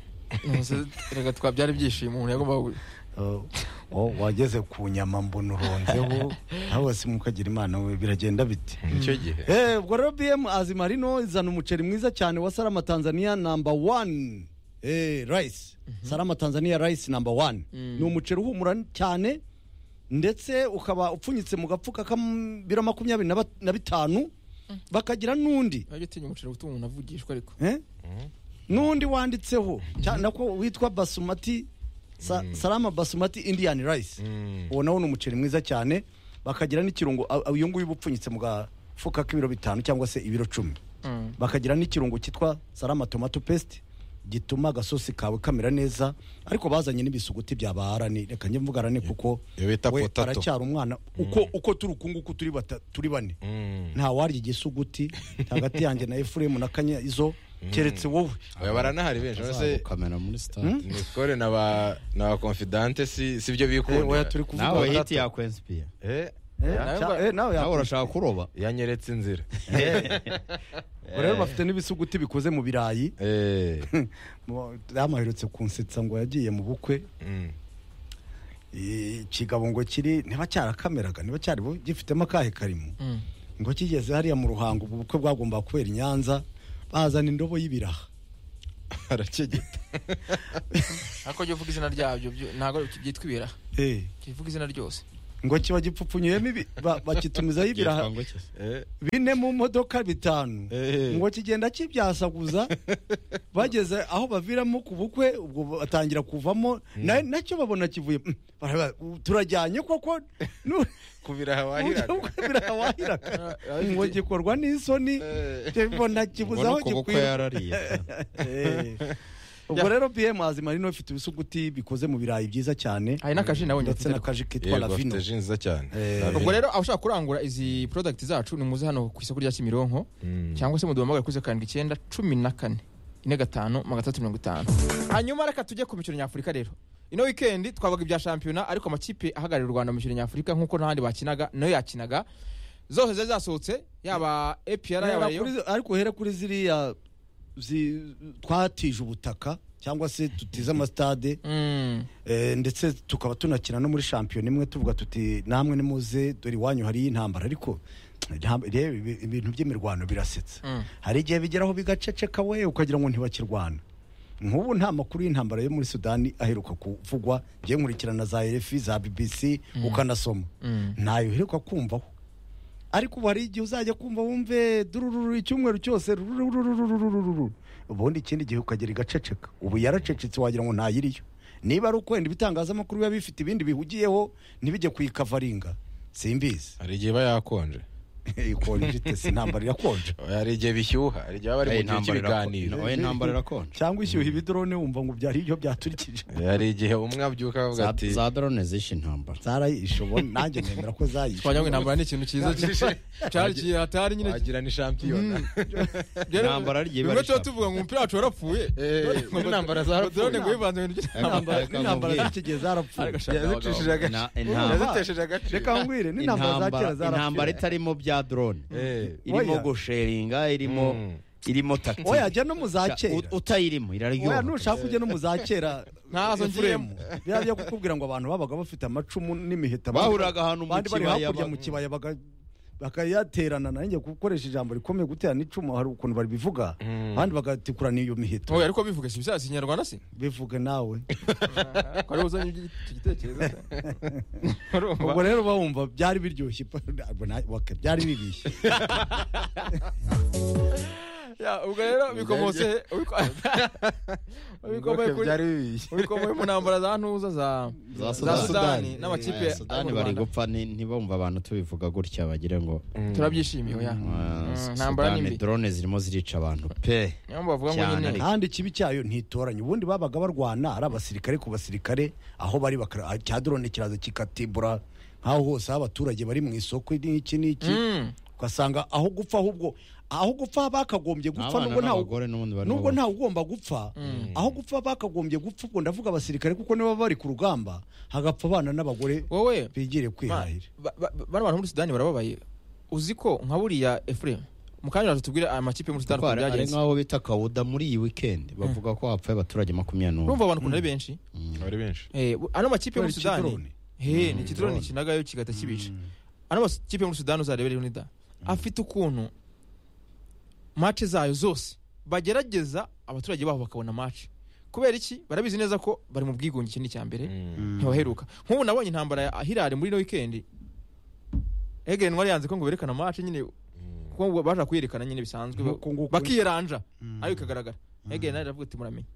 Nonese reka twabyara ibyishimo umuntu yagomba gu- Oh, oh, wageze ku nyama mbona uronzeho nawe wese mukagira imana we biragenda bite icyo gihe Eh, ubwo rero bm azimarino izana umuceri mwiza cyane wa sarama tanzania namba wani eh, rice sarama tanzania rice namba wani ni umuceri uhumura cyane ndetse ukaba upfunyitse mu gafuka k'ibiro makumyabiri na bat- na bitanu bakagira n'undi wajya utinya umuceri gutuma umuntu avugishwa ariko eh? n'undi wanditseho cyane ko witwa basumati sa, salama basumati indian rice uwo nawo ni umuceri mwiza cyane bakagira n'ikirungo a- a- uyu nguyu uba upfunyitse mu gafuka k'ibiro bitanu cyangwa se ibiro cumi Mm. bakagira n'ikirungo cyitwa salama tomato paste gituma agasosi kawe kamera neza ariko bazanye n'ibisuguti bya ba arani reka njye mvuga arani kuko Iyo bita we potato. aracyari umwana uko uko turi uku nguku turi bata- turi bane nta warya igisuguti hagati yanjye na efuremu na kanya izo keretse wowe Oya, baranahari benshi uretse kamera muri sitade nisikore na ba na ba confidante si si byo Eh, oya bikunda turi kuvuga nawe potato. hiti yakwensipiye Eh, Eh, Nawe cya- ngo- eh, nawe nawe yakwishyura. urashaka kuroba yanyeretse inzira Ubwo rero bafite n'ibisuguti bikoze mu birayi Eh, Mu- damu aherutse kunsetsa ngo yagiye mu bukwe mm. Eh, ikigabo ngo kiri niba cyarakameraga niba cyari bu- gifitemo akahe karimo Mm. ngo kigeze hariya mu ruhango ubwo bukwe bwagombaga kubera i nyanza bazana indobo y'ibiraha arakegeta ariko jya uvuga izina ryabyo byo- ntabwo byitwa ibiraha Eh, jya uvuga izina ryose ngo kiba gipfupfunyuyemo ibi- ba- bakitumizaho ibiraha Byitwa ngo iki? Eh, bine mu modoka bitanu Eh. ngo kigenda kibyasaguza bageze aho baviramo ku bukwe ubwo batangira kuvamo na- nacyo babona kivuye "Mm, bara- turajyanye koko nu- ku biraha uburyo wahiraga bukwe birahawahiraga Eh, ngo gikorwa n'isoni bona kibuze aho ubona ku bukwe gikwiye yarariye Eh. ubwo rero bm azima rino bifite ibisuguti bikoze mu birayi byiza cyane hari n'akaji nawe ndetse nyafite n'akaji kitwa yego lavino afite ji nziza cyane Eh. Lavino. ubwo rero aho ushaka kurangura izi product zacu ni muze hano ku isoko rya kimironko Mm. cyangwa se muduhamagare kuri zeru karindwi icyenda cumi na kane ine gatanu magana atandatu mirongo itanu hanyuma reka tujye ku mikino nyafurika rero ino wikendi twabaga ibya shampiyona ariko amakipe ahagarariye u rwanda mu mikino nyafurika nk'uko n'ahandi bakinaga nayo yakinaga zose zari zasohotse yaba epr Reba yaba rayo kuri- ariko uhere kuri ziriya zi- twatije ubutaka cyangwa se tutize amasitade Mm. eh, ndetse tukaba tunakina no muri shampiyona imwe tuvuga tuti namwe nimuze dore iwanyu hariyo intambara ariko nta- reba ibi- ibintu by'imirwano birasetsa Mm. hari igihe bigeraho bigaceceka we ukagira ngo ntibakirwana nk'ubu nta makuru y'intambara yo muri sudani aheruka kuvugwa ngiye nkurikirana za efi za bbc ukanasoma Mm. ntayo uheruka kumvaho ariko ubu hari igihe uzajya kumva wumve durururu icyumweru cyose rurururururururu ubundi ikindi gihe ukagera igaceceka ubu yaracecetse wagira ngo ntayiriyo niba ari ukwenda ibitangazamakuru biba bifite ibindi bihugiyeho ntibijye kuyikavaringa simbizi hari igihe iba yakonje ikonje ite si intambara irakonje hari igihe bishyuha hari igihe bari mu gihe cy'ibiganiro oye ntambara irakonje cyangwa ishyuha ibidrone wumva ngo byari ibyo byaturikije Eh, hari igihe umwe abyuka Za- avuga ati za drone zishe intambara zarayishe ubundi nanjye nemera ko zayishe twagira ngo intambara ni ikintu cyiza cyari ki- hatari nyine wagira ni shampiyona rero- intambara rigiye bimwe tuba barishaka. tuvuga ngo umupira wacu warapfuye Eh, intambara zarapfuye. Drone ngo wivanze mu bintu by'intambara. Intambara- n'intambara Reka z'iki gihe zarapfuye yazicishije Na- agace intambara- yazitesheje agace reka nkubwire n'intambara za kera intambara intambara zarapfuye itarimo bya drone Eh, irimo Oya. gusheringa irimo Mm. irimo tactique. oya jya no mu za Ca- kera ut- utayirimo iraryoha oya nushaka ujya no mu za kera Ntazo Efuremu. biriya byo kukubwira ngo abantu babaga bafite amacumu n'imiheta Bahuriraga ahantu mu Bandi bari kibaya hakurya ba- mu kibaya baga- bakayaterana nanjye gukoresha ijambo rikomeye gutera n'icumu hari ukuntu baribivuga abandi bagatikurana iyo miheto Oya, ariko bivuga si ibisasi ikinyarwanda si bivuge nawe ko ariwe uzanye iki- iki gitekerezo se. Urumva? ubwo rero bawumva byari biryoshye pa- ntabwo na- waka- byari bibishye Ya, ubwo rero bikomotse he? Ubiko- ubikomoye Ngoke kuri- byari bibiye ubikomoye mu ntambara za ntuza za Za za Sudani. sudani Oya, n'amakipe yo mu sudani Rwanda. bari gupfa ni- ntibumva abantu tubivuga gutya bagira ngo turabyishimiye oya ah, Mm, ntambara sudani nimbi drone zirimo zirica abantu pe niyo mpamvu bavuga ngo Cyane nyine ariko. kandi ikibi cyayo ntitoranye ubundi babaga barwana ari abasirikare ku basirikare aho bari bakara- cya drone kiraza kikatibura nk'aho hose aho abaturage bari mu isoko n'iki n'iki Mm. ugasanga aho gupfa ahubwo aho gupfa bakagombye gupfa Abana nubwo ntawe n'abagore n'ubundi barimo nubwo bapfa. ntawe ugomba gupfa aho gupfa bakagombye gupfa ubwo ndavuga abasirikare kuko niba bari ku rugamba hagapfa abana n'abagore wowe bigire ba- kwihahira ba- ba- bano bantu muri sudani barababaye uzi ko nka buriya efuremu mukanya tubwire aya makipe yo muri sudani Kuko ukuntu hari hari byagenze nk'aho bita kawuda muri iyi weekend bavuga ko hapfuye abaturage makumyabiri n'umwe urumva abantu ukuntu ari benshi bari benshi Eh, bu- ano makipe yo muri Kubera sudani ikidrone. he ni ikidrone kinagayo kigahita kibica ano makipe yo muri sudani uzarebere unida afite ukuntu mace zayo zose bagerageza abaturage babo bakabona mace kubera iki barabizi neza ko bari mu bwigunge ikindi cya mbere ntibaheruka nk'ubu nabonye intambara ya hirare muri ino wikendi egeni wari yanze ko ngo berekana mace nyine kuko baje kuyerekana nyine bisanzwe Nk'uko nguko- bakiyeranja ariko ikagaragara egeni nawe aravuga ati muramenye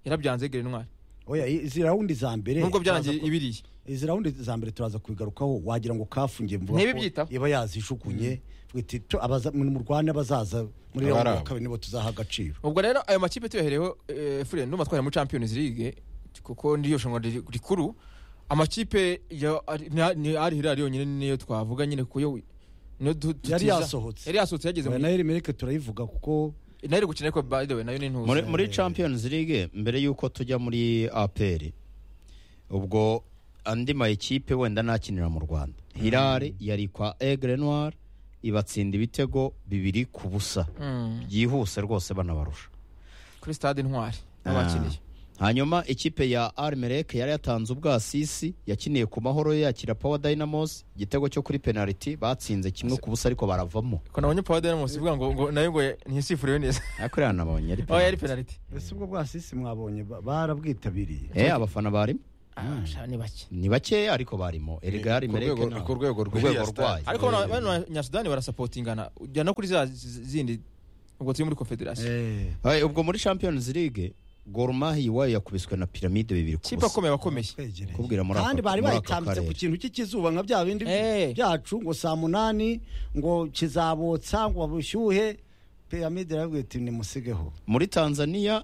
yarabyanze egeni ntwari oya izi rawundi za mbere nubwo byarangiye ibiriye izi rawundi za mbere turaza kubigarukaho wagira ngo kafungiye mvuga Ntibibyitaho. iba yazijugunye twite tu- abaza- mu Rwanda bazaza muri Abari rawundi ya abo. kabiri nibo tuzaha agaciro ubwo rero ayo makipe tuyahereho fure ndumva twari muri champions league kuko niryo shanga rikuru amakipe ya ari hirari yonyine niyo twavuga nyine kuko yo niyo du- tutiza- Yari yasohotse. yari yasohotse yageze Oya, muri nayo rimerike turayivuga kuko nayo iri gukina ariko by the way nayo ni ntuzi muri, muri champions league mbere y'uko tujya muri apr ubwo andi mayikipe wenda ntakinira mu rwanda hirare yari kwa egre noir ibatsinda ibitego bibiri ku busa Mm. byihuse rwose banabarusha kuri stade intwari Ah. abakiriye hanyuma ikipe ya armerek yari yatanze ubwasisi yakiniye ku mahoro yo yakira power dynamos igitego cyo kuri penaliti batsinze kimwe ku busa ariko baravamo ko nabonye pawa dinamosi ivuga ngo ngo nayo ngo ntisifuriwe neza ariko rero nabonye ari aho yari penaliti penaliti ese ubwo bwasisi mwabonye ba- barabwitabiriye Eh, abafana barimo Ah, sha, ni bake ni bakeya ariko barimo erega armerek rwego- ku rwego rw'iriya rwayo stade. ariko bano- bano banyasudani barasapotingana ujya no kuri za z- zindi ubwo turi muri confederation Eh, Hey, ubwo muri champions league gormahi iwayo yakubiswe na piramide bibiri ku kipe busa akomeye bakomeye twegereye. kubwira muri kandi aka- bari muri aka bayitambitse ku karere. kintu cy'ikizuba nka bya bindi Eh. byacu ngo saa munani ngo kizabotsa ngo bushyuhe piramide yarabwiye iti nimusigeho muri tanzania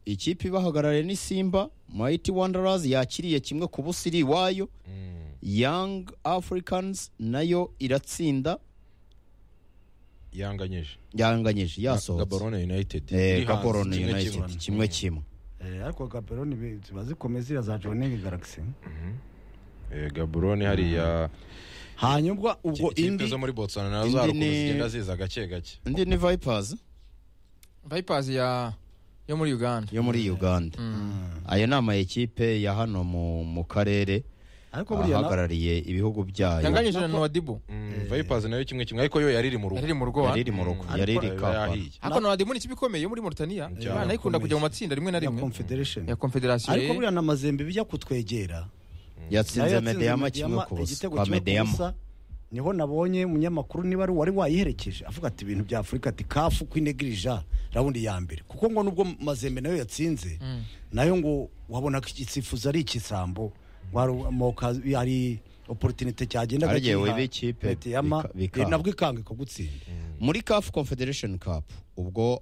ikipe ibahagarariye ni simba mighty wanderers yakiriye kimwe ku busa iri iwayo Mm. young africans nayo iratsinda yanganyije yanganyije yasohotse gaborone united Eh, iri hanze, gaborone kimwe united kimwe. kimwe kimwe Eh, ariko gaperoni ziba zikomeye ziriya za joningi garagisi Eh, gaborone hariya hanyuma ubwo ikipe indi zo muri botswana nazo indi hari ukuntu ni- zigenda ziza gake gake indi ni vipers vipers ya yo muri uganda yo muri uganda ayo ni ama ekipe ya hano mu, mu karere ariko buriya na- ahagarariye ibihugu byayo yanganyije na nowadibu Mm, vipers nayo kimwe kimwe ariko yo yariri mu rugo yariri mu rugo yari iri mu rugo Mm. yari iri Ariko- kampala yahiye. ariko nowadibu ni ikipe ikomeye yo muri mauritania Cyane. Imana ikunda kujya mu matsinda rimwe na ya rimwe confederation ya confederation ariko buriya na mazembe bijya kutwegera Nayo yatsinze yatsinze medeyama kimwe Mediyama ku busa igitego kwa kimwe ku medeyama busa. niho nabonye umunyamakuru niba ari wari wayiherekeje avuga ati ibintu bya afurika ati kafu kwinegirija rawundi ya mbere kuko ngo nubwo mazembe nayo yatsinze nayo ngo wabona ko igitsifuzo ari ikisambo warumoka ari oporotinite cyagenda Ari igihe gakiha wiba ikipe Mediyama, bika- bikanga. nabwo ikanga ikagutsinda muri caf confederation cup ubwo